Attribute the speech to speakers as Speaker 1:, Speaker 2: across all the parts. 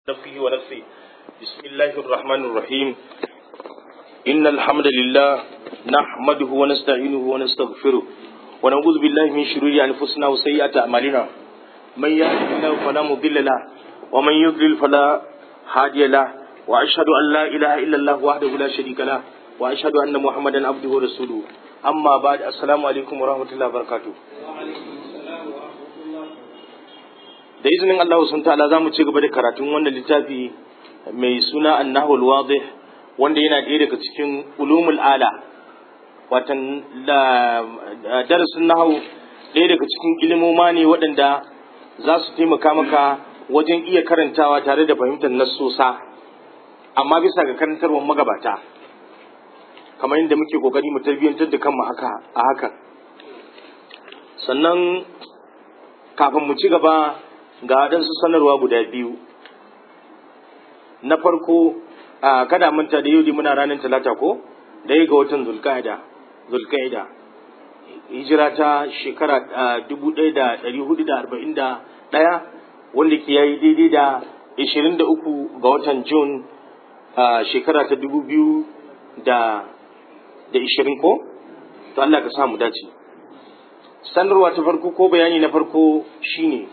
Speaker 1: نفسه ونفسه بسم الله الرحمن الرحيم إن الحمد لله نحمده ونستعينه ونستغفره ونعوذ بالله من شرور أنفسنا وسيئات أعمالنا من يهده الله فلا مضل له ومن يضلل فلا هادي له وأشهد أن لا إله إلا الله وحده لا شريك له وأشهد أن محمدا عبده ورسوله أما بعد السلام عليكم ورحمة الله وبركاته da izinin Allah sun ta'ala za mu ci gaba da karatun wannan littafi mai suna annahul wadih wanda yana ɗaya daga cikin ulumul ala watan darasin nahawu ɗaya daga cikin ilimoma ne waɗanda za su taimaka maka wajen iya karantawa tare da fahimtar nassosa amma bisa ga karantarwar magabata kamar yadda muke kokari mu tarbiyyantar da kanmu haka a hakan sannan kafin mu ci gaba ga waɗansu sanarwa guda biyu na farko a kada manta da yau muna ranar talata ko ɗaya ga watan zulkaida zulkaida hijira ta shekara dubu ɗaya da ɗari hudu da arba'in da ɗaya wanda ke yayi daidai da ishirin da uku ga watan jun shekara ta dubu biyu da da ishirin ko to Allah ka sa mu dace sanarwa ta farko ko bayani na farko shine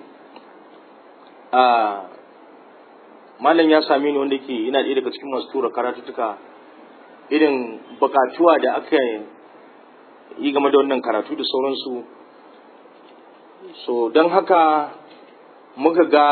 Speaker 1: malam ya same ni wanda ke ina ɗaya daga cikin masu tura karatuttuka irin bukatuwa da aka yi game da wannan karatu da sauransu so don haka muka ga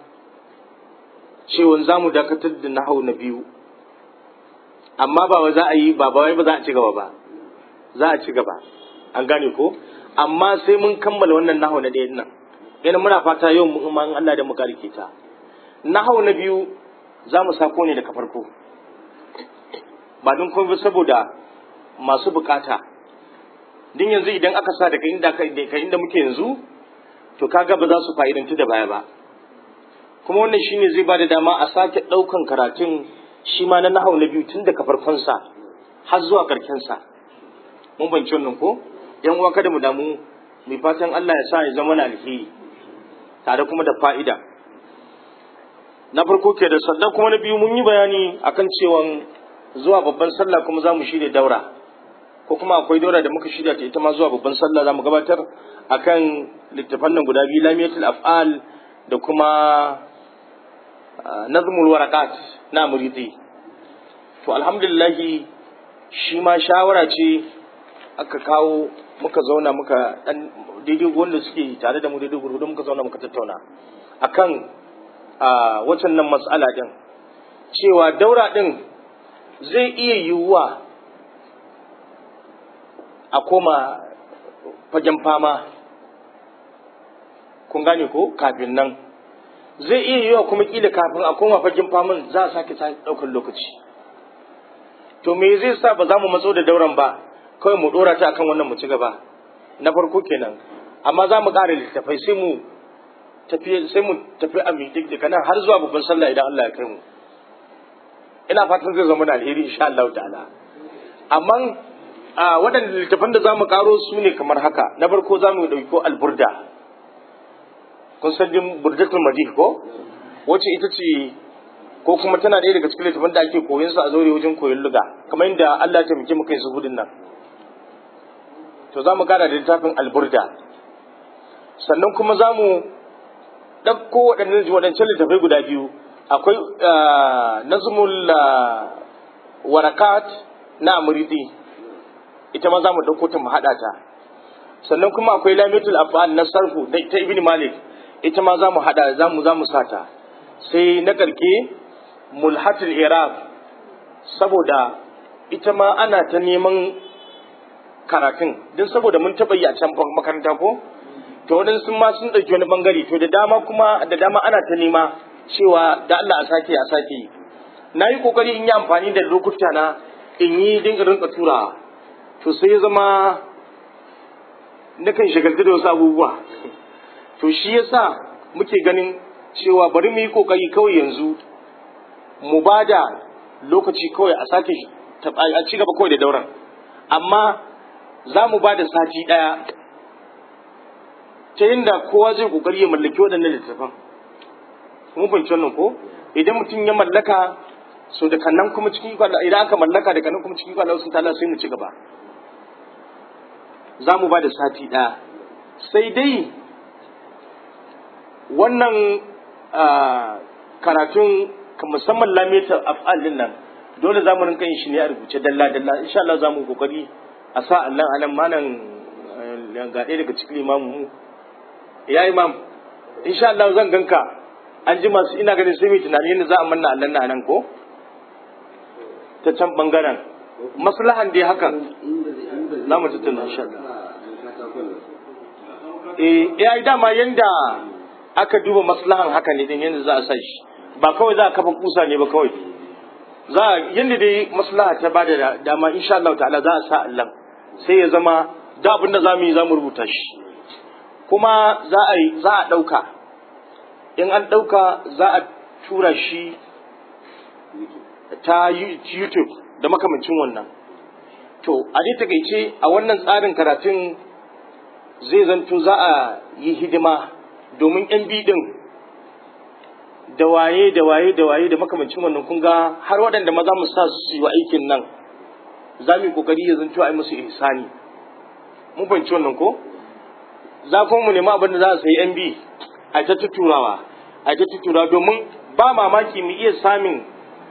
Speaker 1: cewa za mu dakatar da nahau na biyu amma ba za a yi ba wai ba za a ci gaba ba za a ci gaba an gane ko amma sai mun kammala wannan nahau na ɗaya nan yana muna fata yau mu in Allah da muka rike ta nahau na biyu za mu sako ne daga farko ba don kuma saboda masu bukata din yanzu idan aka sa daga inda ka inda muke yanzu to kaga ba za su fa'idantu da baya ba kuma wannan shine zai ba da dama a sake ɗaukan karatun shi ma na nahau na biyu tun daga farkonsa har zuwa sa mun banci wannan ko yan uwa kada mu damu mai fatan Allah ya sa ya zama na alheri tare kuma da fa'ida na farko ke da sannan kuma na biyu mun yi bayani akan cewa zuwa babban sallah kuma za mu shirya daura ko kuma akwai daura da muka shirya ta ita ma zuwa babban sallah za mu gabatar akan littafan nan guda biyu lamiyatul af'al da kuma nazmul waraqat na muridi to alhamdulillah shi ma shawara ce aka kawo muka zauna muka dan daidai wanda suke tare da mu daidai gurgudu muka zauna muka tattauna akan a wacan nan matsala din cewa daura din zai iya yiwuwa a koma fagen fama kun gane ko kafin nan zai iya yiwuwa kuma kila kafin a koma fagen faman za a sake ɗaukar lokaci to me zai sa ba za mu matso da dauran ba kawai mu dora ta akan wannan mu ci gaba na farko kenan amma za mu ƙara littafai sai mu tafi sai mu tafi a mitik da kana har zuwa babban sallah idan Allah ya kai mu ina fatan zai zama da alheri insha Allah ta'ala amma a waɗanda littafan da zamu karo su ne kamar haka na farko za mu ɗauko alburda kun san din burdatul madih ko wacce ita ce ko kuma tana ɗaya daga cikin littafan da ake koyon su a zaure wajen koyon luga kamar yadda Allah ya taimake mu kai su hudun nan to za mu kara da littafin alburda sannan kuma za mu ɗauko waɗannan waɗancan littafai guda biyu akwai nazmul warakat na amuridi ita ma za mu ɗauko ta mu haɗa ta sannan kuma akwai lamitul afal na sarfu ta ibn malik ita ma za mu haɗa za mu za mu sata sai na ƙarke mulhatul iraq saboda ita ma ana ta neman karatun don saboda mun taɓa yi a can makaranta ko to waɗansu ma sun ɗauki wani ɓangare to da dama kuma da dama ana ta nema cewa da Allah a sake a sake yi na yi ƙoƙari in yi amfani da lokuta na in yi dinga rinka turawa to sai ya zama nakan shagaltu da wasu abubuwa to shi yasa muke ganin cewa bari mu yi ƙoƙari kawai yanzu mu ba da lokaci kawai a sake a ci gaba kawai da dauran amma za mu ba da sati ɗaya ta yadda kowa zai kokari ya mallaki waɗannan littattafan mun fahimci wannan ko idan mutum ya mallaka so da kannan kuma cikin ikon Allah idan aka mallaka da kannan kuma cikin ikon Allah sun ta'ala sai mu ci gaba za mu ba da sati ɗaya sai dai wannan karatun musamman lamitar af'al din nan dole za mu rinka yin shi ne a rubuce dalla dalla insha Allah za mu kokari a sa Allah anan manan ga ɗaya daga cikin imamu mu ya imam insha Allah zan ganka an ji masu ina ganin sai mai tunani yadda za a manna Allah na nan ko ta can bangaren maslahan dai hakan za mu tattauna insha Allah eh ya dama yanda aka duba maslahan haka ne din yanda za a sa shi ba kawai za a kafa kusa ne ba kawai za a yanda dai maslaha ta bada dama insha Allah ta'ala za a sa Allah sai ya zama da abin da zamu yi zamu rubuta shi kuma za a yi za a dauka in an dauka za a tura shi ta YouTube da makamancin wannan to a dai takaice a wannan tsarin karatun zai zanto za a yi hidima domin yan bidin da waye da waye da waye da makamancin wannan kun ga har waɗanda maza mu sa su yi aikin nan za mu yi kokari ya zanto a yi musu ihsani mun fahimci wannan ko za kuma mu nemi abin da za a sayi yan bi a ta tuturawa a ta tuturawa domin ba mamaki mu iya samun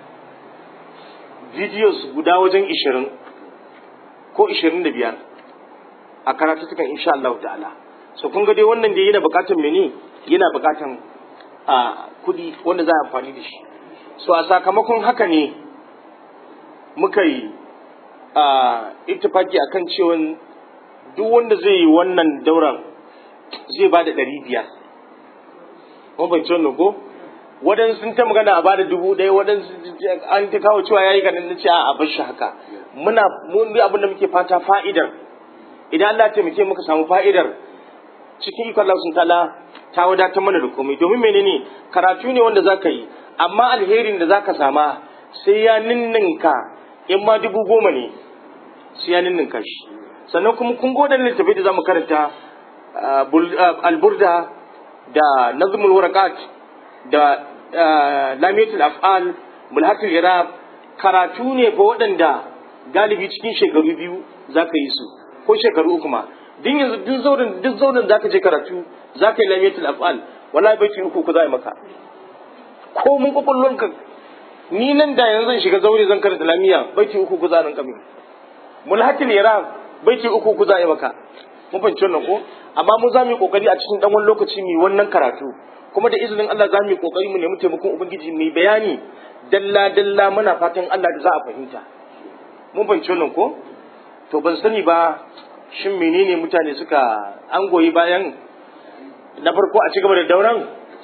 Speaker 1: videos guda wajen ishirin ko ishirin da biyar a karatuttukan insha Allah ta'ala so kun ga dai wannan da yana bukatan mene yana bukatan a kudi wanda za a amfani da shi so a sakamakon haka ne muka yi a ittifaki akan cewa duk wanda zai yi wannan dauran zai ba da ɗari biyar kuma ban ci wannan ko waɗansu sun ta magana a bada dubu ɗaya waɗansu an ta kawo cewa ya yi ganin na ce a bar shi haka muna mun abin da muke fata fa'idar idan Allah ya taimake muka samu fa'idar cikin ikon Allah sun ta'ala ta wadatar mana da komai domin menene karatu ne wanda zaka yi amma alherin da zaka sama sai ya ninninka in ma dubu goma ne sai ya ninninka shi sannan kuma kun goda littafi da zamu karanta alburda da nazmul warakat da lamiyatul af'al mulhatul irab karatu ne fa waɗanda galibi cikin shekaru biyu zaka yi su ko shekaru uku ma din yanzu duk zauren duk zauren zaka je karatu zaka yi lamiyatul af'al wallahi bai uku ku za maka ko mun kokullon ka ni nan da yanzu zan shiga zaure zan karanta lamiya baiti uku ku za nan kamin mulhatul irab baiti uku ku za maka mun fahimci wannan ko amma mu za mu yi kokari a cikin dan wani lokaci mu wannan karatu kuma da izinin Allah za mu yi kokari mu nemi taimakon ubangiji mu bayani dalla dalla muna fatan Allah da za a fahimta mun fahimci wannan ko to ban sani ba shin menene mutane suka an goyi bayan na farko a cigaba da dauran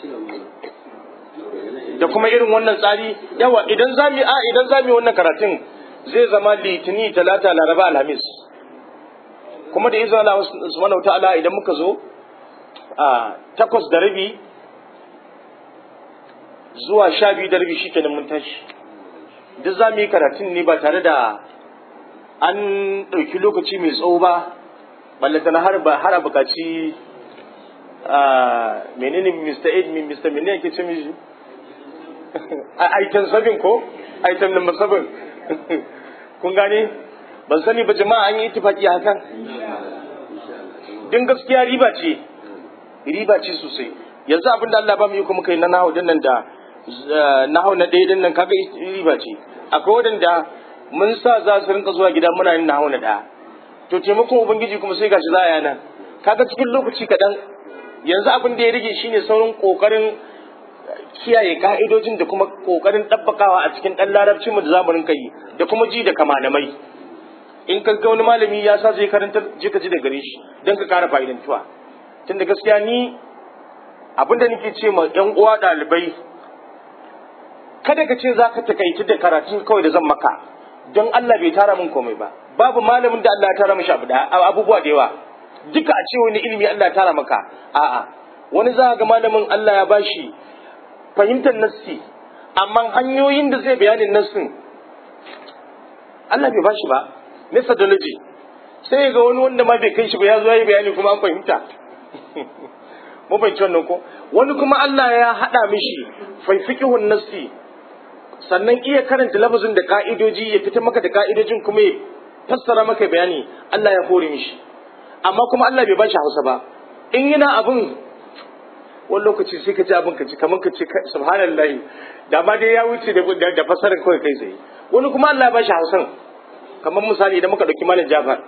Speaker 1: da kuma irin wannan tsari yawa idan za mu a idan za mu wannan karatun zai zama litini talata laraba alhamis kuma da izinin Allah subhanahu ta'ala idan muka zo a takwas da rabi zuwa sha biyu da rabi shikenan mun tashi duk za mu yi karatun ne ba tare da an ɗauki lokaci mai tsawo ba ballanta na har ba har a bukaci menene Mr. Ed min Mr. Menene yake ce mishi item sabin ko item number sabin kun gane ban sani ba jama'a an yi itifaki hakan din gaskiya riba ce riba ce sosai yanzu abin da Allah ba mu yi kuma kai na nahu din nan da nahu na ɗaya din nan kaga riba ce akwai wadanda mun sa za su rinka zuwa gida muna yin nahu na ɗaya to taimakon ubangiji kuma sai gashi za a yana kaga cikin lokaci kaɗan yanzu abin da ya rage shine saurin ƙoƙarin kiyaye ka'idojin da kuma ƙoƙarin ɗabbakawa a cikin ɗan larabcin mu da za mu rinka yi da kuma ji da kamalamai in ka ga wani malami ya sa zai karantar je ka ji da gare shi don ka kara fa'idantuwa tunda gaskiya ni abin da nake ce ma yan uwa ɗalibai kada ka ce za ka takaici da karatu kawai da zan maka don Allah bai tara min komai ba babu malamin da Allah ya tara mishi abubuwa da yawa duka a ce wani ilimi Allah ya tara maka a'a wani za ga malamin Allah ya bashi fahimtar nassi amma hanyoyin da zai bayanin nassin Allah bai bashi ba methodology sai ga wani wanda ma bai kai shi ba ya zo yi bayani kuma an fahimta mun fahimci wannan ko wani kuma Allah ya haɗa mishi fiqhun nassi sannan iya karanta lafazin da ka'idoji ya fita maka da ka'idojin kuma ya fassara maka bayani Allah ya hore mishi amma kuma Allah bai bashi Hausa ba in yana abin wani lokaci sai ka ji abin ka ci kamar ka ce subhanallahi da ma dai ya wuce da da fassarar kawai kai tsaye wani kuma Allah ya bashi Hausan kamar misali idan muka dauki malam Jafar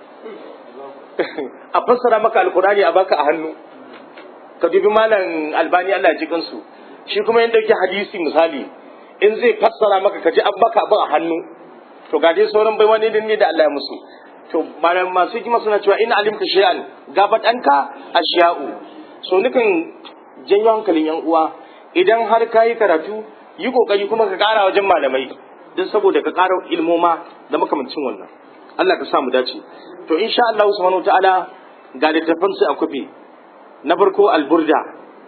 Speaker 1: a fassara maka alkurani a baka a hannu ka dubi malam Albani Allah ya ji kansu shi kuma yin dauki hadisi misali in zai fassara maka ka ji an baka abin a hannu to ga dai sauran bai wani ne da Allah ya musu to malam masu hikima suna cewa in alimta shay'an gabat anka ashiya'u so nukan janyo hankalin yan uwa idan har ka yi karatu yi kokari kuma ka kara wajen malamai don saboda ka kara ilmoma da makamancin wannan Allah ka sa mu dace to insha Allah subhanahu ta'ala ga littafan su a kufi na farko alburda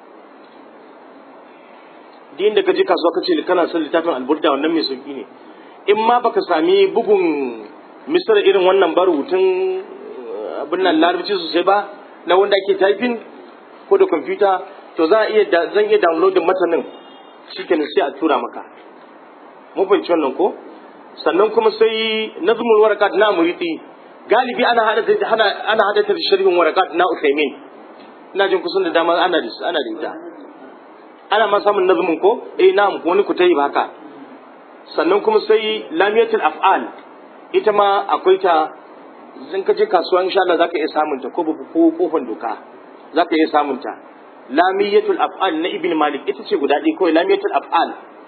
Speaker 1: din da ka je kasuwa ka ce kana son littafin alburda wannan mai sauki ne in ma baka sami bugun misar irin wannan ba rubutun abin nan larabci sosai ba na wanda ake typing ko da kwamfuta to za a iya zan iya downloadin matanin shikenan sai a tura maka mun fahimci wannan ko sannan kuma sai nazmul warakat na muriti galibi ana hada ana ana hada ta sharhin warakat na usaimin ina jin kusan da dama ana da ana da ita ana ma samun nazmun ko eh na'am wani ku tayi haka sannan kuma sai lamiyatul af'al ita ma akwai ta zan ka je kasuwa insha Allah zaka iya samun ta ko ko kofan doka zaka iya samun ta lamiyatul af'al na ibn malik ita ce guda ɗaya kawai lamiyatul af'al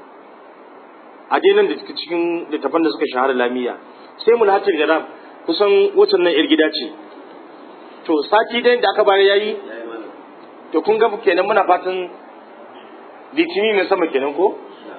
Speaker 1: a dai nan da cikin littafan da suka shahara lamiya sai mulhatul jarab kusan wacce nan yar gida ce to sati ɗayan da aka bayar yayi to kun ga kenan muna fatan litini ne sama kenan ko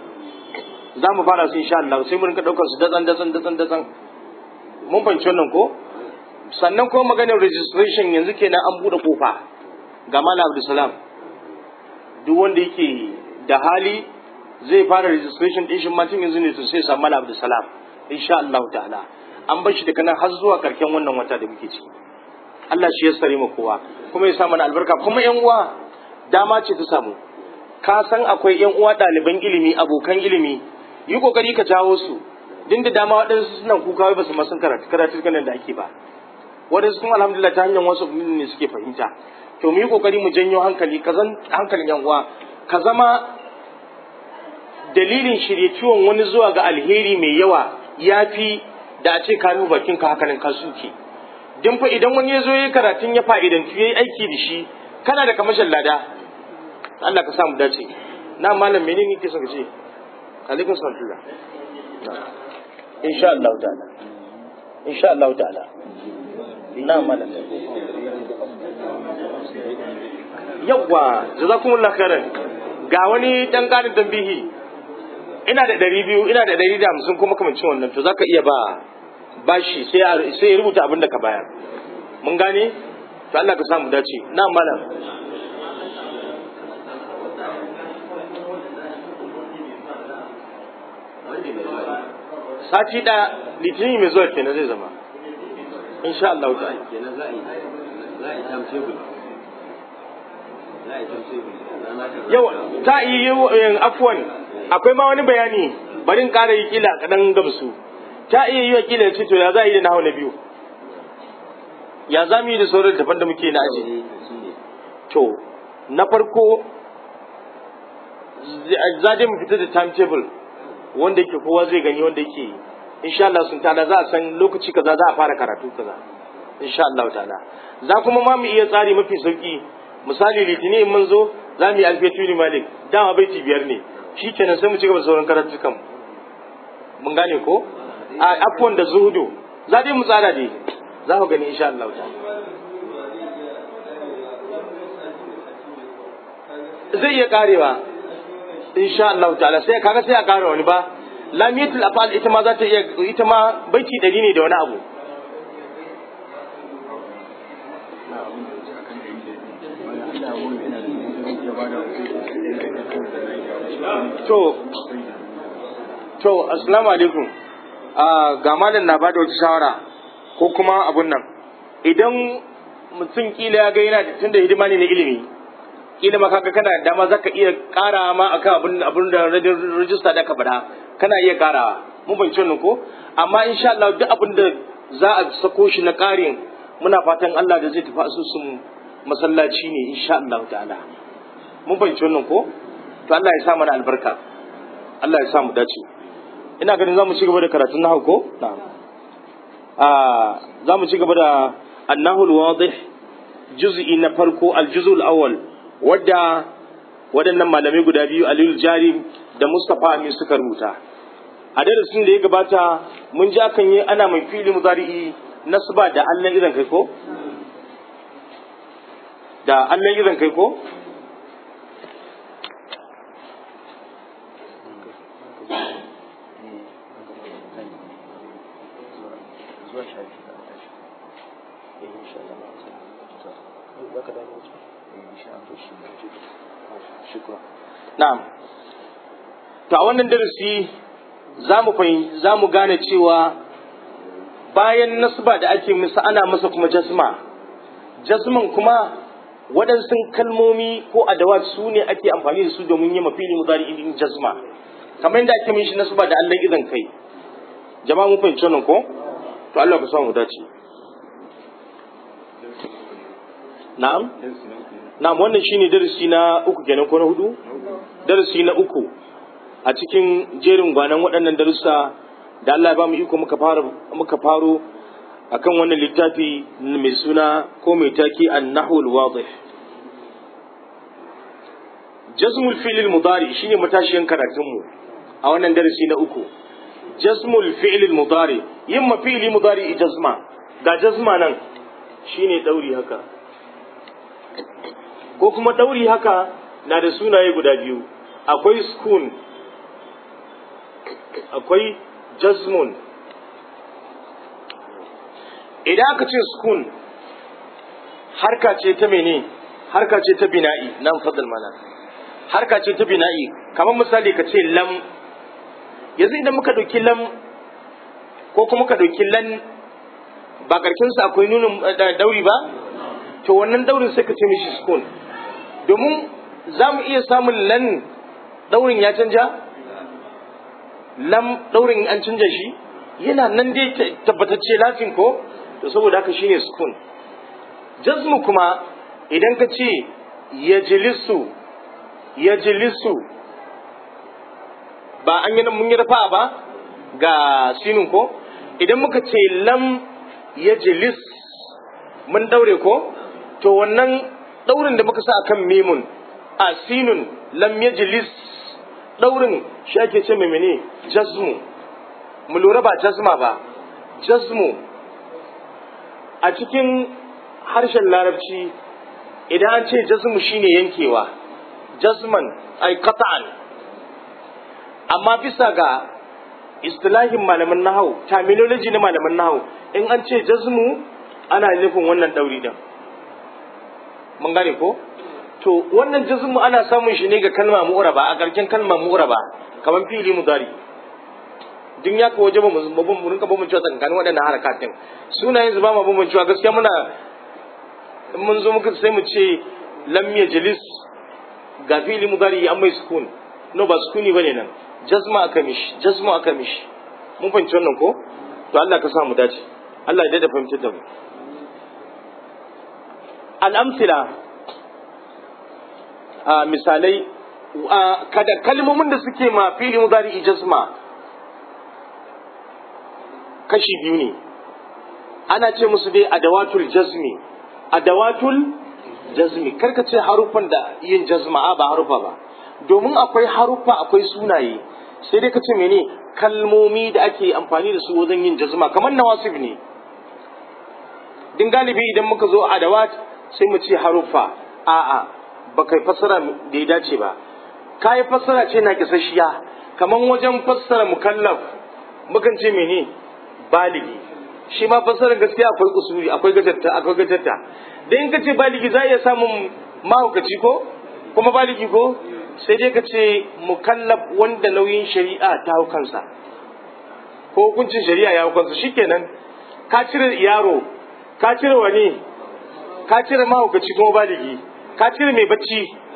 Speaker 1: za mu fara su insha Allah sai mu rinka daukar su datsan datsan datsan datsan mun fahimci wannan ko sannan kuma maganar registration yanzu kenan an bude kofa ga Malam Abdulsalam duk wanda yake da hali zai fara registration din shi ma tun yanzu ne to sai samu Malam Abdulsalam insha Allah ta'ala an bar shi daga nan har zuwa karken wannan wata da muke ciki Allah shi ya sare mu kowa kuma ya sa mana albarka kuma yan uwa dama ce ta samu ka san akwai yan uwa ɗaliban ilimi abokan ilimi yi kokari ka jawo su din da dama waɗansu suna kuka wai ba su ma sun karatu karatu da ake ba waɗansu kuma alhamdulillah ta hanyar wasu ne suke fahimta to mu yi kokari mu janyo hankali ka zan hankalin yan uwa ka zama dalilin shirye ciwon wani zuwa ga alheri mai yawa ya fi da a ce ka rufe bakin ka hakanan ka suke din fa idan wani ya zo ya karatun ya fa'idantu ya yi aiki da shi kana da kamashin lada Allah ka sa mu dace na malam menene kike son ka ce alaikum salam insha Allah ta'ala insha Allah ta'ala na malam yawwa jazakumullah khairan ga wani dan karin tambihi ina da ɗari biyu ina da ɗari da hamsin kuma kamancin wannan to zaka iya ba bashi sai sai ya rubuta abin da ka bayar mun gane to Allah ka samu dace na malam sati ɗaya litinin mai zuwa kenan zai zama insha Allah ta'ala
Speaker 2: kenan za a yi za a yi timetable za a yi timetable
Speaker 1: yau ta yi yin afuwan akwai ma wani bayani barin ƙara yi kila kaɗan gamsu ta iya yi wa kila ce to ya za a yi da nahawa na biyu ya za mu yi da sauran daban da muke na aji to na farko za dai mu fita da timetable wanda yake kowa zai gani wanda yake insha Allah sun tada za a san lokaci kaza za a fara karatu kaza insha Allah ta'ala za kuma ma mu iya tsari mafi sauki misali litinin mun zo za mu yi alfiyatu malik dama baiti biyar ne shi kenan sai mu ci gaba da sauran karatukan mun gane ko a afwan da zuhudu za dai mu tsara dai za ku gani insha Allah ta'ala zai iya karewa insha Allah ta'ala sai kaga sai a kare wani ba lamiyatul afal ita ma za ta iya ita ma baiti dari ne da wani abu to to assalamu alaikum ga malam na bada wata shawara ko kuma abun nan idan mutum kila ya ga yana da tunda hidima ne na ilimi kila ma kaga kana da dama zaka iya ƙara ma akan abin abin da rajista da ka bada kana iya ƙarawa mun fahimci wannan ko amma insha Allah duk abin da za a sako shi na ƙarin muna fatan Allah da zai tafi asusun masallaci ne insha Allah ta'ala mun fahimci wannan ko to Allah ya sa mana albarka Allah ya sa mu dace ina ganin zamu ci gaba da karatun nahu ko na'am a zamu ci gaba da annahul wadih juz'i na farko aljuzul awwal wadda waɗannan malamai guda biyu Aliyu Jari da Mustapha Amin suka rubuta a darasin da ya gabata mun ji akan yi ana mai fili muzari'i nasba da Allah irin kai ko da Allah irin kai ko Na'am. To a wannan darasi za mu za mu gane cewa bayan nasba da ake masa ana masa kuma jasma. Jasman kuma waɗansu kalmomi ko adawa su ne ake amfani da su domin yi mafili mudari idin jasma. Kamar yadda ake mishi nasba da Allah idan kai. Jama'a mun fahimci wannan ko? To Allah ka samu dace. Na'am? Na'am wannan shine darasi na uku kenan ko na hudu? Darasi na uku a cikin jerin gwanan waɗannan darussa da Allah ya ba mu iko muka fara muka faro akan wannan littafi mai suna ko mai taki an-nahwu al-wadih. Jazmul fi'l al-mudari shine matashiyan karatun mu a wannan darasi na uku. Jazmul fi'l al-mudari yin ma fi'li mudari jazma ga jazma nan shine dauri haka ko kuma ɗauri haka na da sunaye guda biyu akwai skun akwai jazmun idan aka ce skun harka ce ta mene harka ce ta bina'i nan fadal mana harka ce ta bina'i kamar misali ka ce lam yanzu idan muka ɗauki lam ko kuma ka ɗauki lan ba ƙarƙinsa akwai nunin dauri ba to wannan daurin sai ka ce mishi skun domin za mu iya samun lan daurin ya canja lam daurin an canja shi yana nan dai tabbatacce lafin ko to saboda haka shine skun jazmu kuma idan ka ce yajlisu yajlisu ba an yi mun yi rafa ba ga sinin ko idan muka ce lam yajlis mun daure ko to wannan daurin da muka sa akan mimun a sinun lam yajlis daurin shi ake ce mai mene jazmu mu lura ba jazma ba jazmu a cikin harshen larabci idan an ce jazmu shine yankewa jazman ay qat'an amma bisa ga istilahin malaman nahau terminology na malaman nahau in an ce jazmu ana nufin wannan dauri din mun gane ko to wannan jazmu ana samun shi ne ga kalma mu'raba a ƙarshen kalma mu'raba kamar fili mudari din ya kawo jama mu mun rinka bambance tsakanin waɗannan harakatin sunayen zuba ma bambance gaskiya muna in mun zo muka sai mu ce lam yajlis ga fili mudari an mai sukun no ba sukuni bane nan jazma aka mishi jazma aka mishi mun fahimci wannan ko to Allah ka sa mu dace Allah ya dada fahimtar da mu al'amsila a misalai kada kalmomin da suke ma fili mudari jazma kashi biyu ne ana ce musu dai adawatul jazmi adawatul jazmi karka ce haruffan da yin jazma a ba harufa ba domin akwai haruffa akwai sunaye sai dai ka ce mene kalmomi da ake amfani da su wajen yin jazma kamar nawasib ne din galibi idan muka zo adawat sai mu ce haruffa a'a ba kai fassara da ya dace ba ka yi fassara ce na kisashiya kamar wajen fassara mukallaf mukan ce mene baligi shi ma fassarar gaskiya akwai usuli akwai gajarta akwai gajarta da in ka ce baligi za a iya samun mahaukaci ko kuma baligi ko sai dai ka ce mukallaf wanda nauyin shari'a ta hau kansa ko hukuncin shari'a ya hau kansa shikenan ka cire yaro ka cire wani ka cire mahaukaci kuma baligi ka cire mai bacci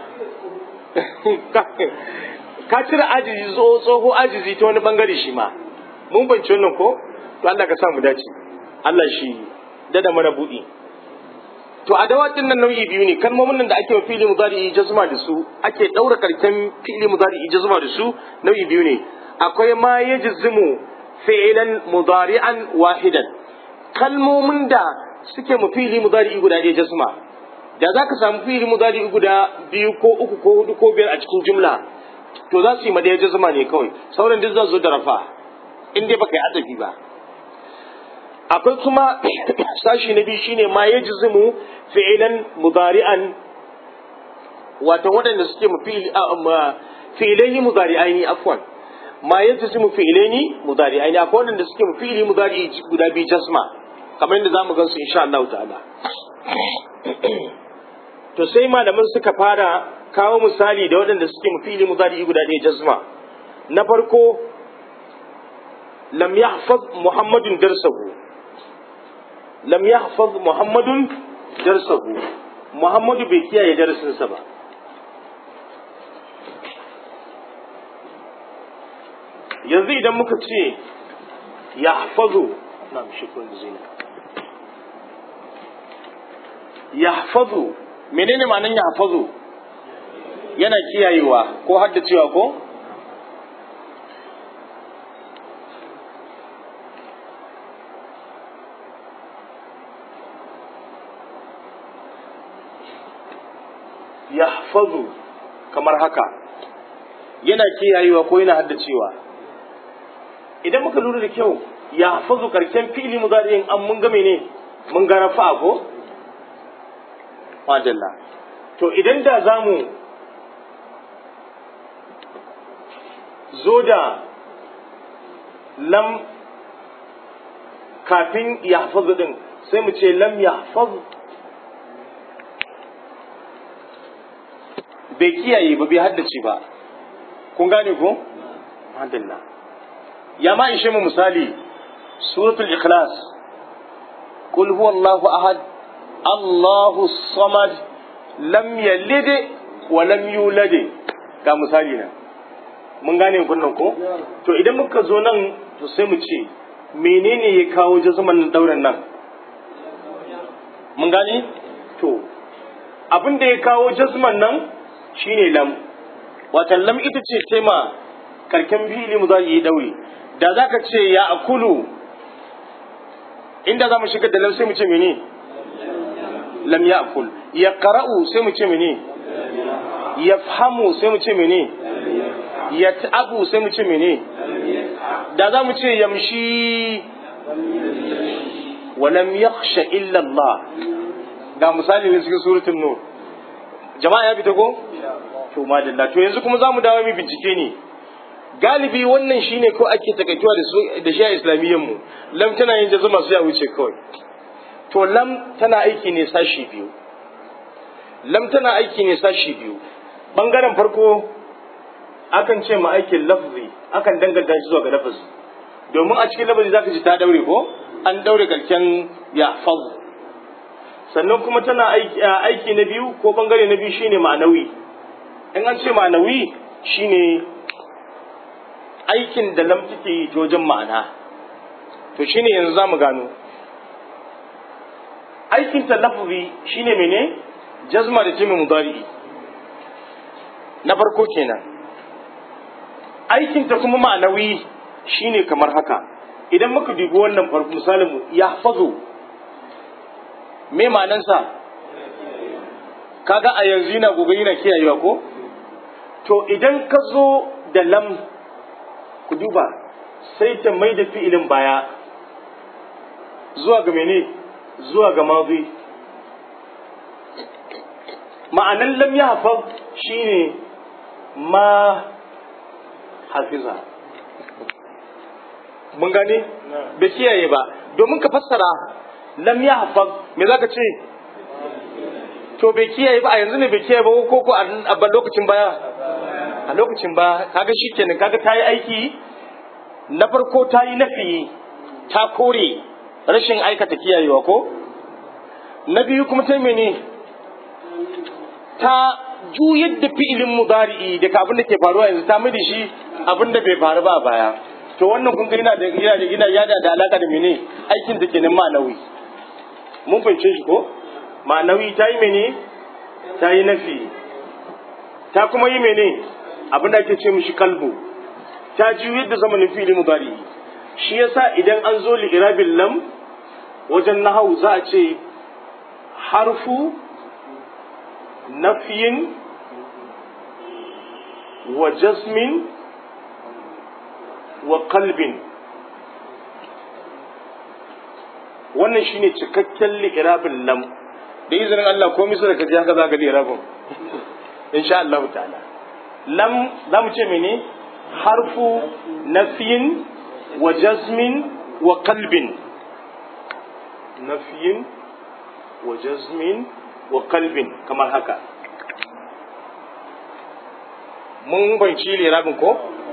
Speaker 1: ka cire ajizi tsoho ajizi ta wani bangare shi ma mun banci wannan ko to Allah ka sa mu dace Allah shi dada mana buɗi to a dawatin nan nau'i biyu ne kalmomin nan da ake wa fili mudari jazma da su ake daura karken fili mudari jazma da su nau'i biyu ne akwai ma yajzimu fi'lan mudari'an wahidan kalmomin da suke mu fili mudari guda ɗaya jazma da za ka samu fili mudari guda biyu ko uku ko hudu ko biyar a cikin jumla to za su yi madaya jazma ne kawai sauran duk za su zo da rafa in dai baka yi adabi ba akwai kuma sashi na biyu shine ma ya jizimu fi'ilan mudari'an wato waɗanda suke mu fi'ilaini mudari'aini afwan ma ya jizimu fi'ilaini mudari'aini akwai waɗanda suke mu fi'ili mudari guda biyu jasma kamar yadda zamu gan su insha Allah ta'ala to sai malaman suka fara kawo misali da waɗanda suke mu fi'ili mudari guda ɗaya jasma na farko lam yahfaz muhammadun darsahu lam yahfaz muhammadun darsahu muhammadu bai kiyaye darasinsa ba yanzu idan muka ce yahfazu na shukran zina yahfazu menene ma'anan yahfazu yana kiyayewa ko haddacewa ko yahfazu kamar haka yana kiyayewa ko yana haddacewa idan muka lura da kyau yahfazu karshen fi'ili mudari'in an mun ga ne mun ga rafa ko madalla to idan da zamu zo da lam kafin yahfazu din sai mu ce lam yahfazu bai kiyaye ba bai haddace ba kun gane ko madalla ya ma ishe mu misali suratul ikhlas qul huwallahu ahad allahu samad lam yalid wa lam yulad ga misali na mun gane kunnan ko to idan muka zo nan to sai mu ce menene ya kawo jazuman dauran nan mun gane to abin da ya kawo jazman nan shine lam watan lam ita ce tema karken fili mu za yi daure da za ka ce ya akulu inda za mu shiga da lam sai mu ce mene lam ya akul ya qara'u sai mu ce mene ya fahamu sai mu ce mene ya ta'abu sai mu ce mene da za mu ce yamshi wa lam yakhsha illa Allah ga misali ne cikin suratul nur jama'a ya fita ko to madalla to yanzu kuma zamu dawo mu bincike ne galibi wannan shine ko ake takaituwa da su da shi a islamiyyan mu lam tana yin jazuma su ya wuce kawai to lam tana aiki ne sashi biyu lam tana aiki ne sashi biyu bangaren farko akan ce ma aikin lafzi akan danganta shi zuwa ga lafazi domin a cikin lafazi zaka ji ta daure ko an daure karken ya faz sannan kuma tana aiki na biyu ko bangare na biyu shine ma'anawi in an ce ma'anawi shine aikin da lam take yi wajen ma'ana to shine yanzu zamu gano aikin ta lafzi shine mene jazma da jimin mudari na farko kenan aikin ta kuma ma'anawi shine kamar haka idan muka dubi wannan farko misalin mu ya fazo me ma'anansa kaga a yanzu yana gobe yana kiyayewa ko to idan ka zo da lam ku duba sai ta mai da fi'ilin baya zuwa ga mene zuwa ga mazi ma'anan lam ya hafaz shine ma hafiza mun gane bai kiyaye ba domin ka fassara lam ya hafaz me zaka ce to bai kiyaye ba a yanzu ne bai kiyaye ba ko ko a lokacin baya a lokacin ba kaga shikenan kaga ta yi aiki na farko ta yi nafi ta kore rashin aikata kiyayewa ko na biyu kuma ta mene ta juyar da fi'ilin mudari'i daga abin da ke faruwa yanzu ta mai da shi abin da bai faru ba a baya to wannan kun ga yana da yana da yana yada da alaka da mene aikin da ke nan ma'anawi mun fahimce shi ko ma'anawi ta yi mene ta yi nafi ta kuma yi mene abin da ake ce mishi kalbu ta juyar da zamanin fi'ilin mudari'i shi yasa idan an zo li irabil lam wajen nahau za a ce harfu nafiyin wa jasmin wa kalbin wannan shine cikakken li'irabin lam da izinin Allah ko misira ka ji haka za ka li'irabin insha Allah ta'ala lam za mu ce mene harfu nafiyin wa jasmin wa kalbin nafiyin wa jasmin wa kalbin kamar haka mun banci lirabin ko?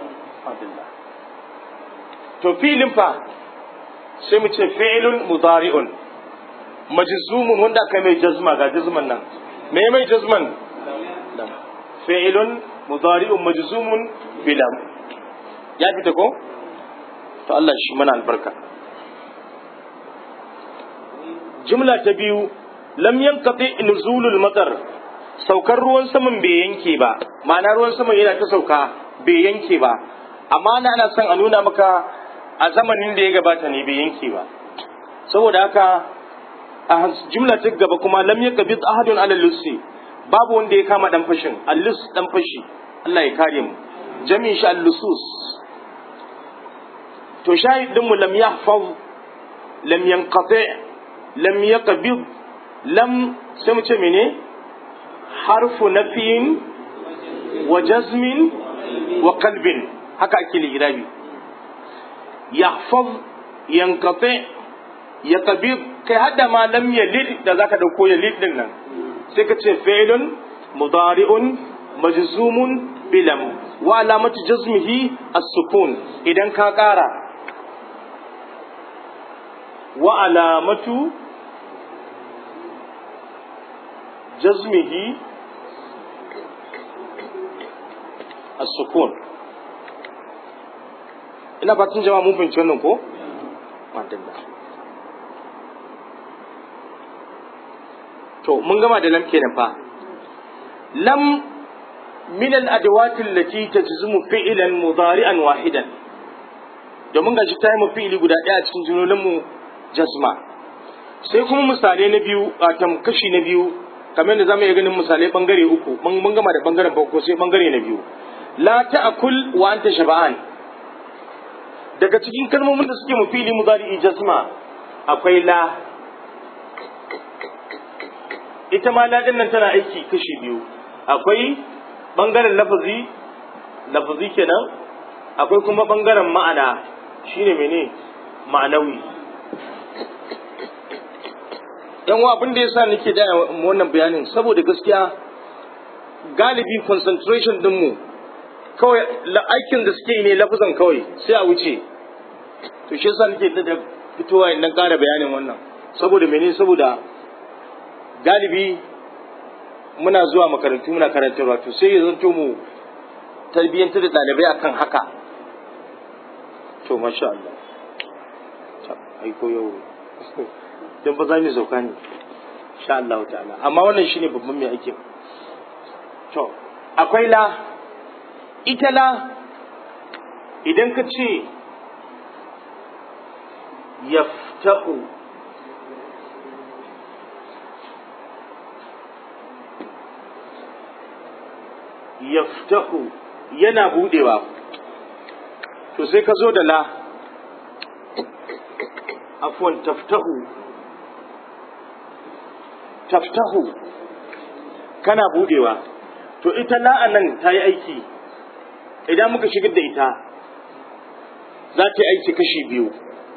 Speaker 1: to filin fa sai mu ce fi'ilun mudari'un majzumun wanda aka mai jazma ga jazman nan me mai jazman fi'ilun mudari'un majzumun bilam ya fita ko to Allah shi mana albarka jumla ta biyu lam yanqati nuzulul matar saukar ruwan saman bai yanke ba ma'ana ruwan saman yana ta sauka bai yanke ba amma ana ana son a nuna maka a zamanin da ya gabata ne bai yanke ba saboda haka a jumla ta gaba kuma lam yakbit ahadun ala lusi babu wanda ya kama dan fashin allus dan fashi Allah ya kare mu jami'in shi allusus to shahidin mu lam yahfaz lam yanqati lam yaqbid lam sai mu ce mene harfu nafiyin wa jazmin wa kalbin haka ake ligirabi yahfaz yanqati yaqbid kai hadda ma lam yalid da zaka dauko yalid din nan sai ka ce fi'lun mudari'un majzumun bilam wa alamatu jazmihi as-sukun idan ka kara wa alamatu jazmihi as-sukun ina fatan jama'a mun fahimci wannan ko madalla to mun gama da lam kenan fa lam min al-adawat allati tajzumu fi'lan mudari'an wahidan domin ga shi ta yi fi'ili guda ɗaya cikin jumlolin mu jazma sai kuma misalai na biyu a kashi na biyu kamar da zamu iya ganin misalai bangare uku mun gama da bangaren farko sai bangare na biyu la ta'kul wa anta shaba'an daga cikin kalmomin da suke mu fili mudari jazma akwai la ita ma la din nan tana aiki kashi biyu akwai bangaren lafazi lafazi kenan akwai kuma bangaren ma'ana shine mene ma'anawi yan wa abin da yasa nake da wannan bayanin saboda gaskiya galibi concentration din mu kawai aikin da suke yi ne lafazan kawai sai a wuce to shi yasa nake da fitowa in ƙara bayanin wannan saboda mene saboda galibi muna zuwa makarantu muna karantarwa to sai ya zanto mu tarbiyyantar da ɗalibai akan haka to masha Allah ai ko yau dan ba za mu sauka ne insha Allah ta'ala amma wannan shine babban mai aikin to akwai la ita la idan ka ce yaftahu yaftahu yana budewa to sai ka zo da la afwan taftahu taftahu kana budewa to ita la'an nan ta yi aiki idan muka shigar da ita za ta yi aiki kashi biyu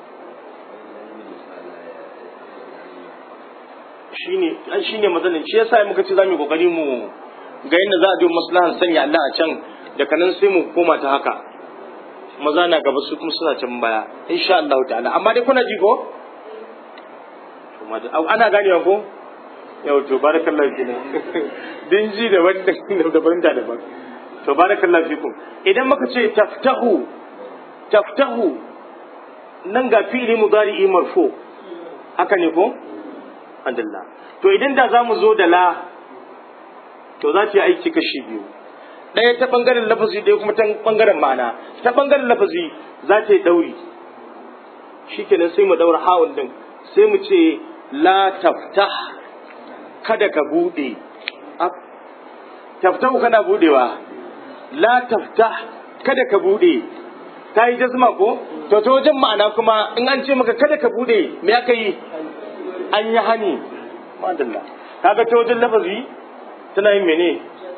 Speaker 1: shi ne matsalin shi yasa muka ce za mu yi kokari mu ga yadda za a biyo maslahan sanya Allah a can daga nan sai mu koma ta haka maza na gaba su kuma suna can baya insha Allah ta'ala amma dai kuna ji ko ana ganewa ko yau to barakallahu fikum din ji da wanda da banda daban to barakallahu fikum idan muka ce taftahu taftahu nan ga fi'li mudari'i marfu haka ne ko alhamdulillah to idan da zamu zo da la to za ta yi aiki kashi biyu ɗaya ta ɓangaren lafazi ɗaya kuma ta ɓangaren ma'ana ta ɓangaren lafazi za ta yi ɗauri shikenan sai mu ɗaura hawun din sai mu ce la taftah kada ka buɗe taftahu kana buɗewa la taftah kada ka buɗe ta yi jazma ko to ta wajen ma'ana kuma in an ce maka kada ka buɗe me aka yi an yi hani madalla kaga ta wajen lafazi tana yin mene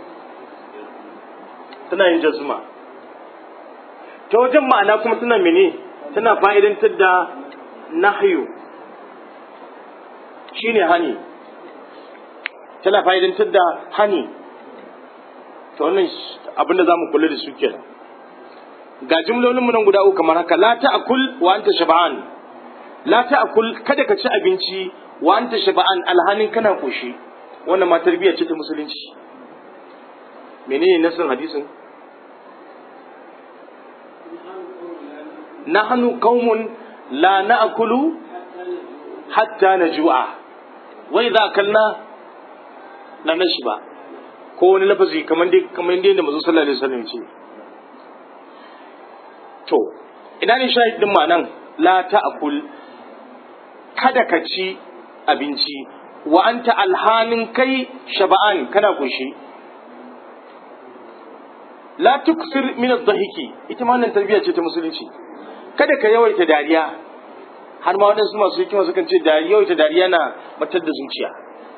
Speaker 1: tana yin jazma ta wajen ma'ana kuma tana mene tana fa'idantar da nahyu shine hani tana fa'idantar da hani to wannan abin da zamu kula da su kenan ga jimlolin mu nan guda uku kamar haka la ta'kul wa anta shab'an la ta'kul kada ka ci abinci wa anta shab'an alhanin kana koshi wannan ma tarbiyya ce ta musulunci menene nasin hadisin nahnu qaumun la na'kulu hatta najua wa idza akalna la nashba ko wani lafazi kamar dai kamar dai da manzo sallallahu alaihi wasallam ce to ina ne shahidin ma nan la ta'kul kada ka ci abinci wa anta alhanin kai shaba'an kana kushi la tuksir min adh-dhahiki ita ma nan tarbiyya ce ta musulunci kada ka yawaita dariya har ma wadansu masu hikima sukan ce dariya yawaita dariya na matar da zuciya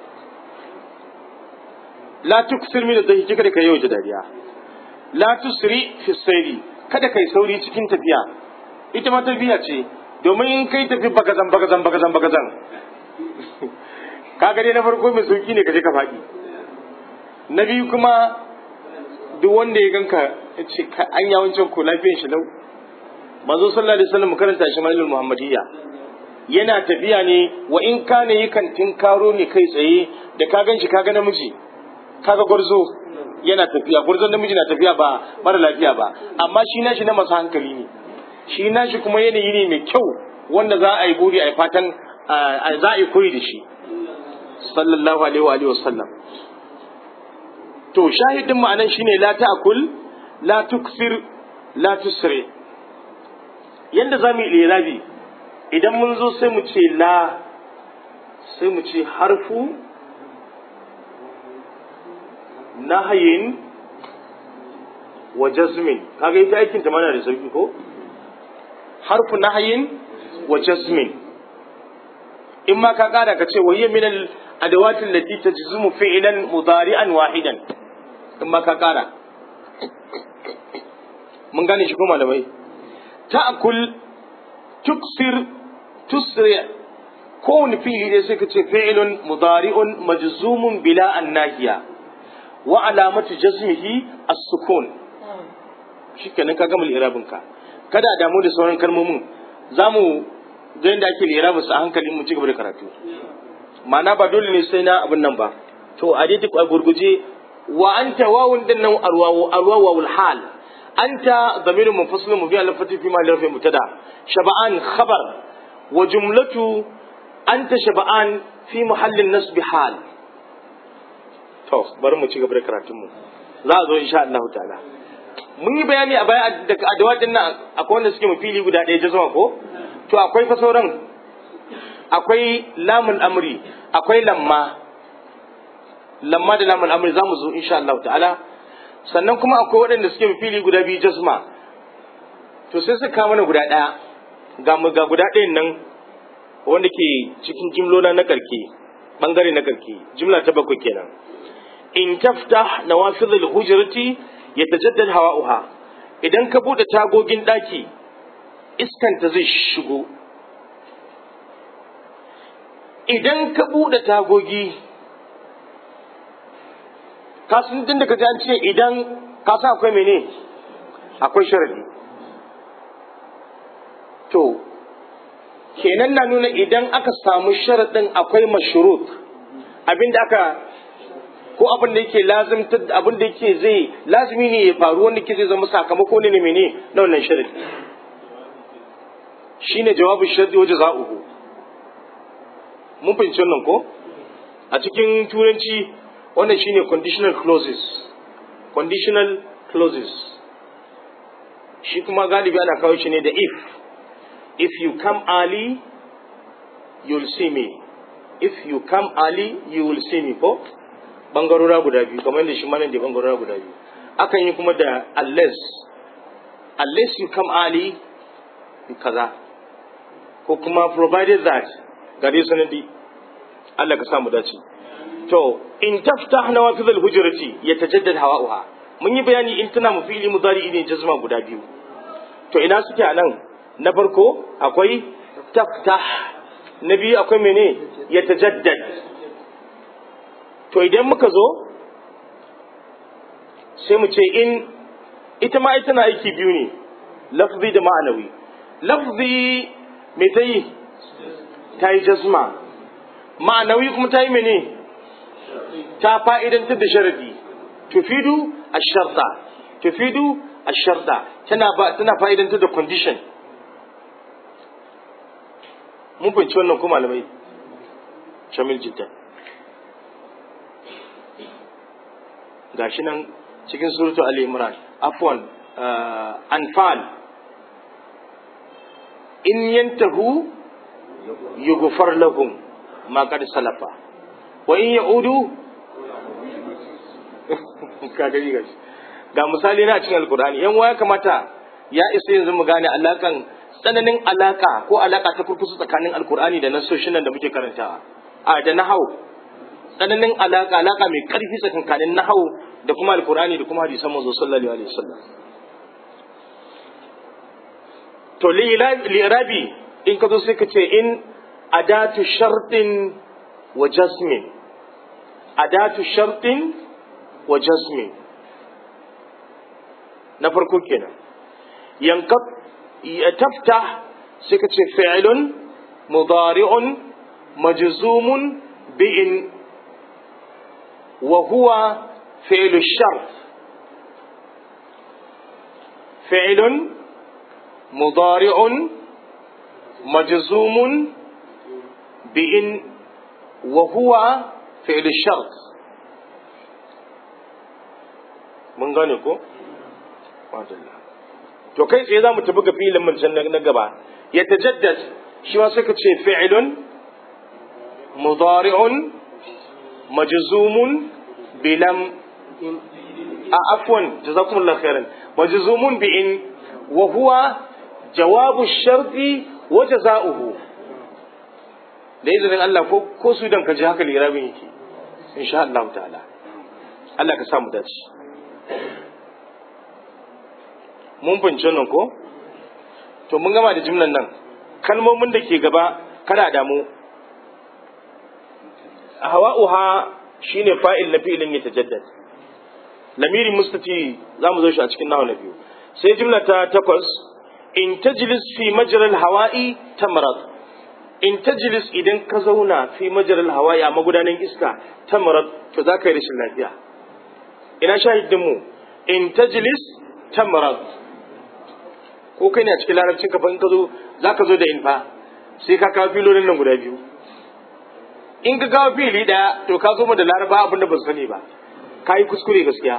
Speaker 1: la tuksir min adh-dhahiki kada ka yawaita dariya la tusri fi sayri kada kai sauri cikin tafiya ita ma tarbiyya ce domin in kai tafi bagazan bagazan bagazan bagazan kaga dai na farko mai sauki ne ka je ka faɗi na biyu kuma duk wanda ya ganka ya ce an ya wancan ko lafiyan shi lau manzo sallallahu alaihi wasallam karanta shi malul muhammadiyya yana tafiya ne wa in kana yi kantin karo ne kai tsaye da ka gan shi kaga namiji kaga gwarzo yana tafiya gwarzon namiji na tafiya ba mara lafiya ba amma shi nashi na masu hankali ne shi nashi kuma yanayi ne mai kyau wanda za a yi buri a yi fatan za a yi koyi da shi sallallahu alaihi wa alihi wasallam to shahidin ma'anan shine la ta'kul la tuksir la tusri yanda zamu yi irabi idan mun zo sai mu ce la sai mu ce harfu nahayin wa jazmin kaga ita aikin ta mana da sauki ko harfu nahayin wa jazmin in ma ka kara ka ce wa hiya min al adawat allati tajzumu fi'lan mudari'an wahidan in ma ka kara mun gane shi ko malamai ta'kul tuksir tusri kowane fi'ili dai sai ka ce fi'lun mudari'un majzumun bila annahiya wa alamatu jazmihi as-sukun shikenan ka gama lirabin ka kada a damu da sauran kalmomin zamu ga yadda ake lirabin su a hankali mu ci gaba da karatu ma'ana ba dole ne sai na abin nan ba to a dai duk a gurguje wa anta wawun din nan arwawu arwawu hal anta dhamirun munfasilun mubin al fati fi ma rafi mutada shaba'an khabar wa jumlatu anta shaba'an fi muhallin nasb hal to bari mu ci gaba da karatun mu za a zo insha Allah ta'ala mun yi bayani a baya da adawa din nan akwai wanda suke mafili guda ɗaya jazma ko to akwai fa sauran akwai lamun amri akwai lamma lamma da lamun amri za mu zo insha Allah ta'ala sannan kuma akwai waɗanda suke mafili guda biyu jazma to sai suka kawo mana guda ɗaya ga mu ga guda ɗayan nan wanda ke cikin jimlona na karke bangare na karke jimla ta bakwai kenan in taftah nawafidh al-hujrati yatajaddad hawa'uha idan ka bude tagogin daki iskanta zai shigo idan ka bude tagogi ka san din da kaji an ce idan ka san akwai mene akwai sharadi to kenan na nuna idan aka samu sharadin akwai mashrut abin da aka ko abin da yake lazimtar abin da yake zai lazimi ne ya faru wanda ke zai zama sakamako ne ne mene na wannan sharadi shine jawabu sharadi wa jaza'uhu mun fahimci wannan ko a cikin turanci wannan shine conditional clauses conditional clauses shi kuma galibi ana kawo shi ne da if if you come early you'll see me if you come early you will see me ko bangarora guda biyu kamar yadda shi ma nan da bangarora guda biyu akan yi kuma da unless unless you come early you kaza ko kuma provided that gare sanadi Allah ka samu dace to in taftah nawafidul hujrati yatajaddad hawa'uha mun yi bayani in tana mufili mudari ne jazma guda biyu to ina suke anan na farko akwai taftah na biyu akwai mene yatajaddad to idan muka zo sai mu ce in ita ma ita na aiki biyu ne lafzi da ma'anawi lafzi me ta yi ta yi jazma ma'anawi kuma ta yi mene ta fa'idantar da sharadi tufidu asharta tufidu asharta tana ba tana fa'idantar da condition mun fahimci wannan ko malamai shamil jiddan gashi nan cikin suratu ali imran afwan anfal in yantahu yughfar lahum ma qad salafa wa in ya'udu ka gani gashi ga misali na cikin alkur'ani yan waya kamata ya isa yanzu mu gane alakan tsananin alaka ko alaka ta kurkusa tsakanin alkur'ani da nasoshin nan da muke karantawa a da nahau tsananin alaka alaka mai karfi tsakanin nahau da kuma alkur'ani da kuma hadisan manzo sallallahu alaihi wasallam to li'irabi in ka zo sai ka ce in adatu shartin wa jasmin adatu shartin wa jasmin na farko kenan yankat ya tafta sai ka ce fi'ilun mudari'un majzumun bi'in wa huwa fi'lu shart fi'ilun mudari'un majzumun bi'in wa huwa fi'lu shart mun gane ko madalla to kai tsaye za mu tafi ga filin mun can na gaba ya tajaddad shi ma suka ce fi'ilun mudari'un majzumun bilam a afwan jazakumullahu khairan majzumun bi in wa huwa jawabu sharti wa jazaohu da izinin Allah ko ko su dan ka ji haka lirabin yake insha Allah ta'ala Allah ka samu dace mun fahimci nan ko to mun gama da jimlan nan kalmomin da ke gaba kada damu hawa'uha shine fa'il na fi'ilin ya tajaddad lamiri mustati za mu zo shi a cikin nawa na biyu sai jimla ta takwas in tajlis fi majral hawa'i tamrad in tajlis idan ka zauna fi majral hawa'i a magudanan iska tamrad to za ka yi rashin lafiya ina shahidin mu in tajlis tamrad ko kai ne a cikin larabcin ka in ka zo za ka zo da in fa sai ka kawo filolin nan guda biyu in ka kawo fili daya to ka zo mu da laraba abin da ba su sani ba ka yi kuskure gaskiya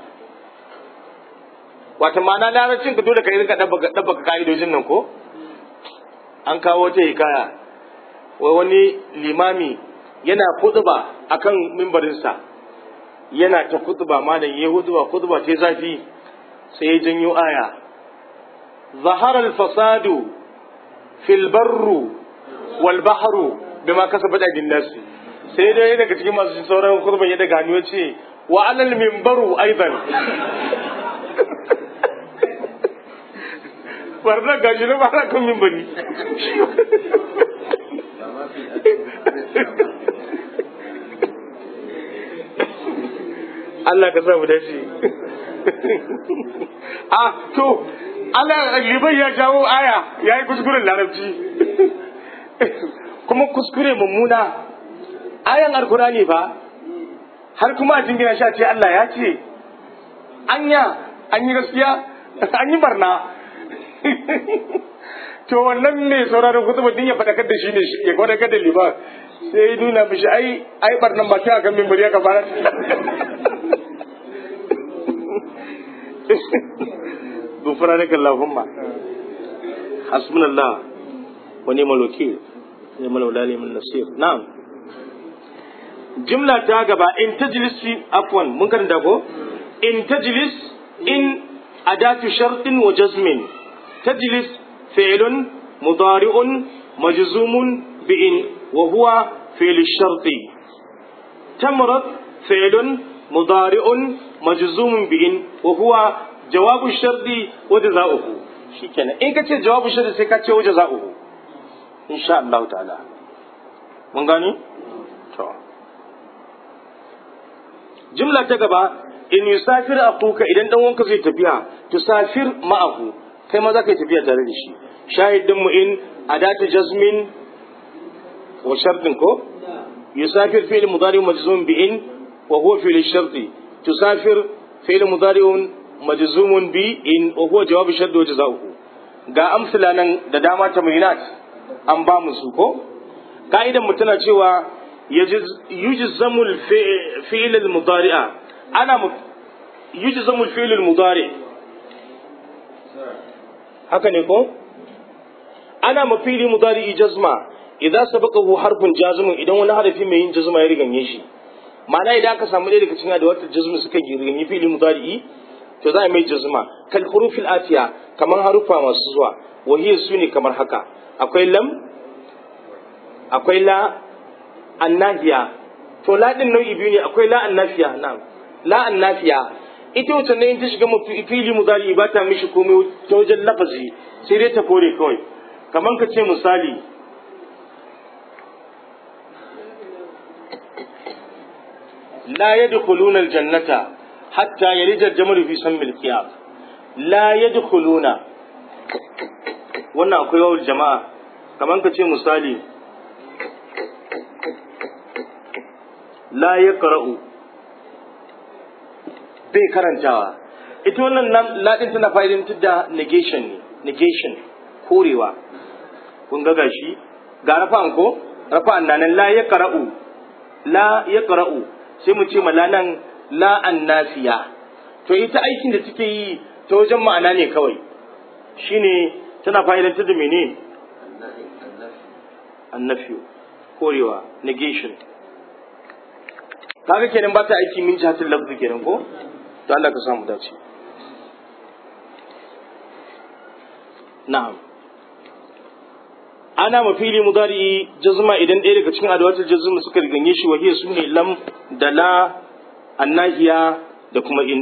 Speaker 1: wata ma'ana larabcin ka dole ka yi rika ɗabbaka ka'idojin nan ko an kawo ta hikaya wai wani limami yana kutuba akan mimbarinsa yana ta kutuba malam ya hutuba kutuba ta zafi sai ya janyo aya ظهر الفساد في البر والبحر بما كسبت ايدي الناس sai dai daga cikin masu sauran kurban ya daga hannu ce wa alal mimbaru aidan barna gashi na ba kan mimbari Allah ka samu dace ah to Allah liban ya jawo aya ya yi kuskuren larabci kuma kuskure mummuna ayan alkurani fa har kuma a jingina sha ce Allah ya ce anya an yi gaskiya an yi barna to wannan ne sauraron kutuba din ya faɗakar da shi ne ya faɗakar da liba sai ya nuna mishi ai ai barnan ba ta kan mimbari ya fara غفرانك اللهم حسبنا الله ونعم الوكيل نعم المولى نعم النصير نعم جملة تاغبا إن تجلس في عفوا من كان داكو إن تجلس إن أداة شرط وجزم تجلس فعل مضارع مجزوم بإن وهو فعل الشرط تمرض فعل مضارع مجزوم بإن وهو جواب الشرط وجزاؤه shikenan in ka ce jawabu shari sai ka ce wa jaza'uhu insha Allah ta'ala mun gani to jumla ta gaba in yusafir akuka idan dan wanka zai tafiya tusafir ma'ahu kai ma za ka yi tafiya tare da shi shahidin mu in adatu jazmin wa shartin ko yusafir fi'l mudari majzum bi in wa huwa fi'l sharti tusafir fi'l mudari majzumun bi in wa huwa jawab shart wa jazaohu ga amsala nan da dama tamrinat an ba mu su ko ka'idan mu tana cewa yujzamu al-fi'l al-mudari'a ana yujzamu al-fi'l al-mudari haka ne ko ana mafili mudari jazma idan sabaqahu harfun jazimun idan wani harafi mai yin jazma ya riganye shi ma'ana idan aka samu ɗaya daga cikin adawatar jazma suka riganye fili mudari to za a mai jazma kal hurufil atiya kamar harufa masu zuwa wahiya su ne kamar haka akwai lam akwai la annahiya to la din nau'i biyu ne akwai la annafiya na'am la annafiya ita wacce ne in ta shiga fili mudari ba ta mishi komai ta wajen lafazi sai dai ta kore kawai kamar ka ce misali la yadkhuluna aljannata hatta yalija al-jamalu fi sammil qiyam la yadkhuluna wannan akwai wawul jama'a kamar ka ce misali la yaqra'u bai karantawa ita wannan ladin tana fa'idantar da negation ne negation korewa kun ga gashi ga rafa'an ko rafa'an na nan la ya qara'u la ya qara'u sai mu ce mala nan la annasiya to ita aikin da take yi ta wajen ma'ana ne kawai shine tana fa'idantar da mene annafi korewa negation kaga kenan ba ta aiki min jihatul lafzi kenan ko to Allah ka samu dace na'am ana mafili mudari jazma idan ɗaya daga cikin adawatul jazma suka riganye shi wahiya sune lam da la annahiya da kuma in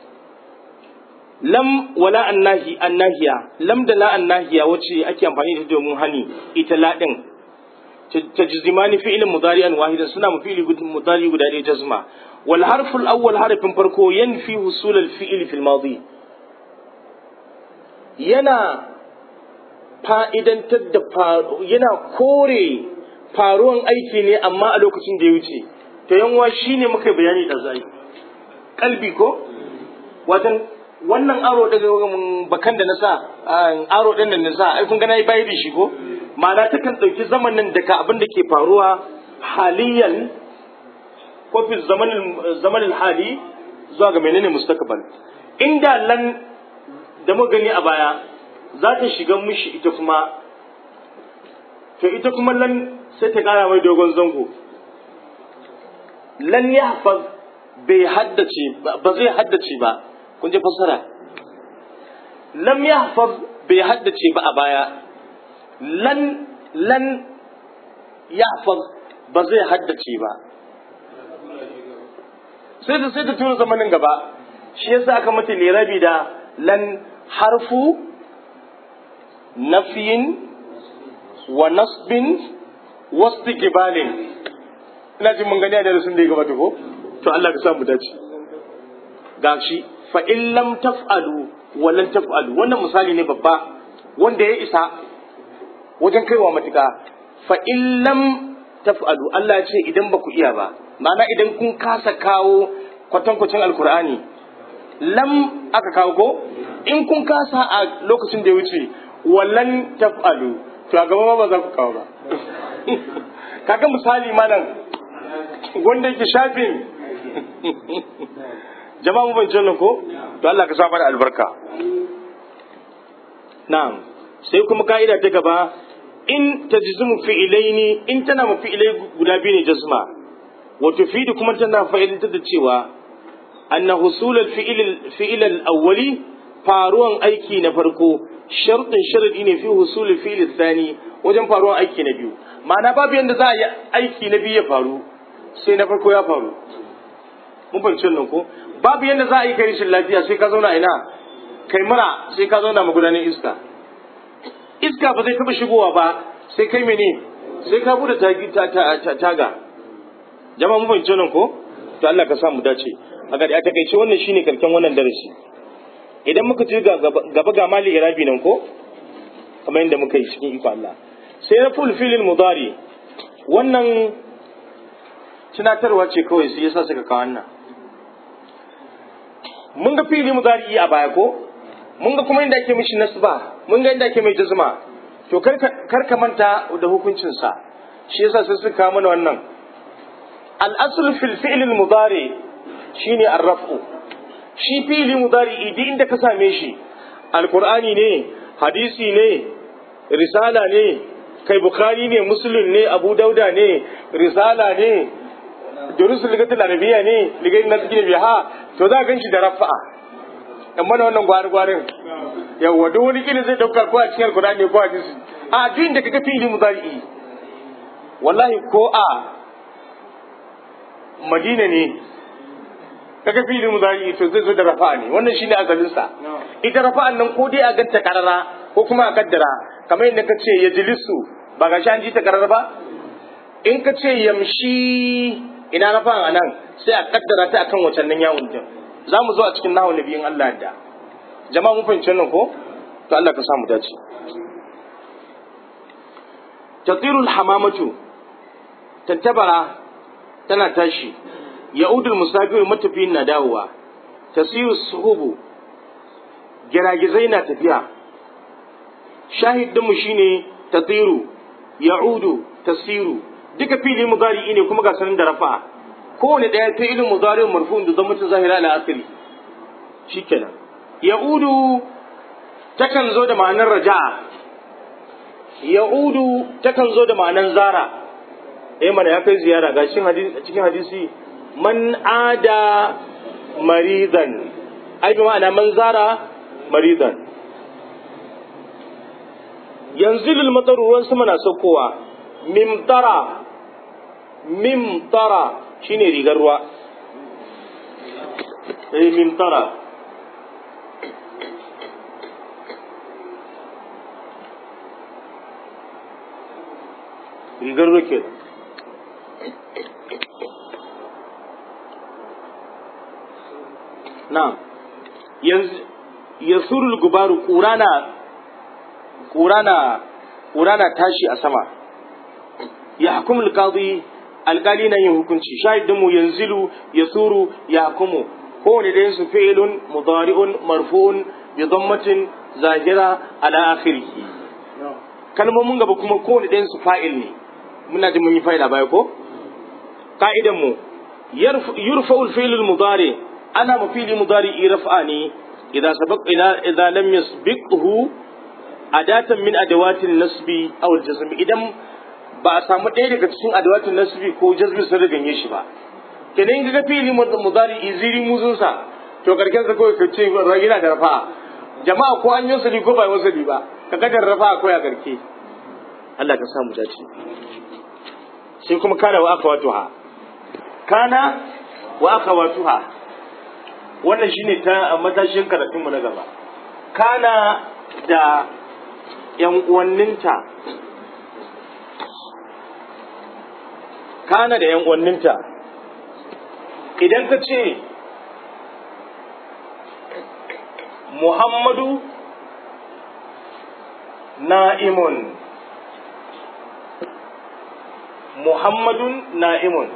Speaker 1: lam wala annahi annahiya lam da la annahiya wacce ake amfani da domin hani ita la din tajzimani fi'ilin mudari'an wahidan suna mafili mudari guda ɗaya jazma wal harful awwal harfin farko yanfi husul al fi'il fil madi yana fa'idantar da yana kore faruwan aiki ne amma a lokacin da ya wuce to yanwa shi ne muka bayani da zai kalbi ko watan wannan aro daga bakan da na sa aro ɗin da na sa ai kun gana yi bayi da shi ko ma'ana ta kan ɗauki zamanin daga abin da ke faruwa haliyan ko fi zamanin hali zuwa ga menene mustakabal inda lan da muka gani a baya za ta shiga mishi ita kuma to ita kuma lan sai ta kara mai dogon zango lan ya hafaz bai haddace ba zai haddace ba kun ji fassara lam ya hafaz bai haddace ba a baya lan lan ya hafaz ba zai haddace ba sai ta sai ta tura zamanin gaba shi yasa aka mata lirabi da lan harfu nafiyin wa nasbin wasu gibalin ina jin mun gani a darasin da ya gabata ko to Allah ka samu dace gashi fa in lam taf'alu wa lan taf'alu wannan misali ne babba wanda ya isa wajen kaiwa matuƙa fa in lam taf'alu Allah ya ce idan ba ku iya ba ma'ana idan kun kasa kawo kwatankwacin alkur'ani lam aka kawo ko in kun kasa a lokacin da ya wuce wallan taf'alu to a gaba ma ba za ku kawo ba kaga misali malam wanda yake shafin jama'a mu ban nan ko to Allah ka sa mana albarka na'am sai kuma ka'ida ta gaba in tajzimu fi'ilaini in tana mu fi'ilai guda biyu ne jazma wa tufidu kuma tana fa'idantar da cewa anna husul al-fi'il fi'il al-awwali faruwan aiki na farko shartin sharadi ne fi husul al-fi'il thani wajen faruwan aiki na biyu ma'ana babu yanda za a yi aiki na biyu ya faru sai na farko ya faru mun fahimci nan ko babu yanda za a yi kai rashin lafiya sai ka zauna ina kai mura sai ka zauna magudanin iska iska ba zai taba shigowa ba sai kai mene sai ka bude taga jama'a mun fahimci nan ko to Allah ka sa mu dace a ga a takaice wannan shine karken wannan darasi idan muka ci gaba ga mali irabi nan ko kamar yadda muka yi cikin iko Allah sai na full filin mudari wannan tunatarwa ce kawai sai yasa suka kawo wannan mun ga fili mudari a baya ko mun ga kuma inda ake mishi nasba mun ga inda ake mai jazma to kar ka manta da hukuncin sa shi yasa sai suka kawo mana wannan al asl fil fi'l al mudari shine ar-raf'u shi fi'li mudari idi inda ka same shi alqur'ani ne hadisi ne risala ne kai bukhari ne muslim ne abu dauda ne risala ne durusul ligatul arabiya ne ligatul nasiki biha to za gan shi da rafa'a amma da wannan gwari gwarin yawa duk wani kila zai dauka ko a cikin alqur'ani ko a hadisi a duk da kaga fi'li mudari wallahi ko a madina ne kaga fi'li mudari to zai zo da rafa'a ne wannan shine asalin sa ita rafa'an nan ko dai a ganta karara ko kuma a kaddara kamar yadda ka ce ya jilisu ba ga an ji ta karara ba in ka ce yamshi ina rafa'an a nan sai a kaddara ta akan wacan nan yawon din za mu zo a cikin nahon nabiyin Allah da jama'a mun fahimci nan ko to Allah ka samu dace tatirul hamamatu tantabara tana tashi ya'udul musafir matafiyin na dawowa tasiru suhubu giragizai na tafiya shahidinmu shine tatiru ya'udu tasiru duka fili mudari ne kuma ga sanin da rafa kowane ɗaya fi'ilin mudari marfu'un da zama ta zahira ala asiri shikenan ya'udu takan zo da ma'anar raja'a ya'udu takan zo da ma'anar zara eh mana ya kai ziyara ga cikin hadisi man ada maridan ai bi ma'ana man zara maridan yanzu lilmatar ruwan sama na saukowa mimtara mimtara shine rigar ruwa eh mimtara rigar ruwa ke na yanzu yasurul gubaru ƙura na ƙura na ƙura na tashi a sama ya hukum alƙadi alƙali na yin hukunci shahidin mu yanzilu yasuru ya hukumu kowane da su fi'ilun mudari'un marfu'un bi dhammatin zahira ala akhirih kalmomin gaba kuma kowane da su fa'il ne muna ji mun yi fa'ila baya ko ka'idan mu yurfa'u al-fi'l al-mudari ana mafili mudari raf'a ne إذا سبق إذا إذا لم يسبقه أداة من أدوات النسب أو الجزم إذا ba a samu ɗaya daga cikin adawatin nasbi ko jazmi sun riganye shi ba kenan in ga fili mudari iziri muzun sa to karken sa kawai kace yana da rafa jama'a ko an yi wasali ko ba yi wasali ba ka ga da rafa ko ya garke Allah ka samu dace sai kuma kana wa akhawatuha kana wa akhawatuha wannan shine ta matashin karatunmu na gaba kana da yan uwanninta kana da yan uwanninta idan ka ce muhammadu na'imun muhammadun na'imun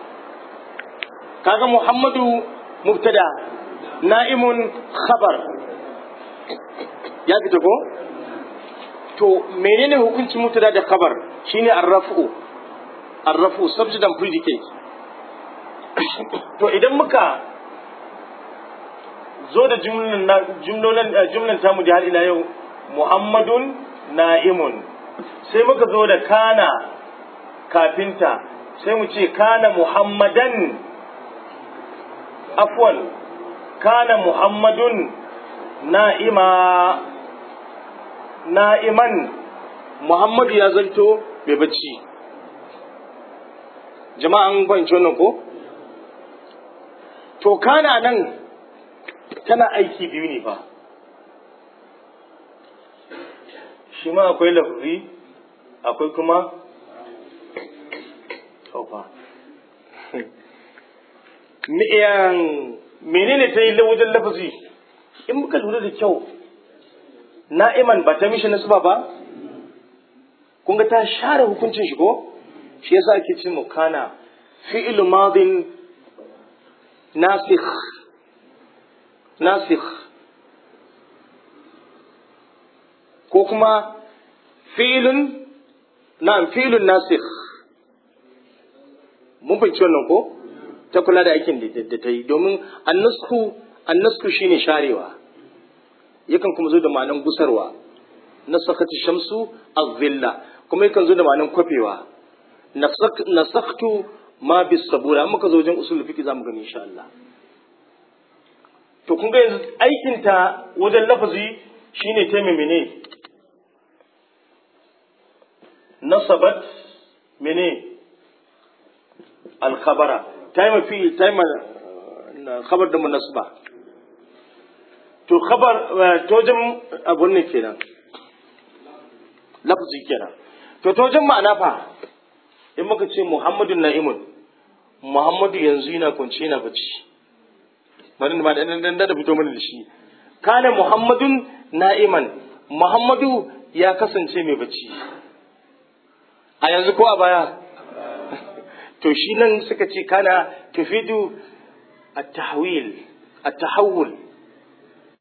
Speaker 1: kaga muhammadu mubtada na'imun khabar ya fita ko to menene hukuncin mubtada da khabar shine arrafu arrafu subject and predicate to idan muka zo da jumlolin jumlan tamu da har ila yau muhammadun na'imun sai muka zo da kana kafinta sai mu ce kana muhammadan afwan kana muhammadun na'ima na'iman muhammadu ya zanto bai bacci jama'an fahimci wannan ko to kana nan tana aiki biyu ne fa shi ma akwai lafazi akwai kuma taufa menene ta yi wajen lafazi in muka lura da kyau na'iman ba ta mishi nasuba ba kun ga ta share hukuncin shi ko shi yasa ake cin mukana fi'il madin nasikh nasikh ko kuma fi'ilun na'am fi'ilun nasikh mun fahimci wannan ko ta kula da aikin da ta yi domin annasku annasku shine sharewa yakan kuma zo da ma'anan gusarwa nasakati shamsu az-zilla kuma yakan zo da ma'anan kwafewa nasaktu ma bis sabura muka zo wajen usul fiqh zamu gani insha Allah to kun ga yanzu aikin ta wajen lafazi shine ta mene nasabat mene al-khabara ta yi mafi ta yi khabar da munasba to khabar to wajen abun ne kenan lafazi kenan to to wajen ma'ana fa in muka ce muhammadun na'imun muhammadu yanzu yana kwance yana bacci bari ma dan dan da fito mana da shi kana muhammadun na'iman muhammadu ya kasance mai bacci a yanzu ko a baya to shi nan suka ce kana tufidu at-tahwil at-tahawul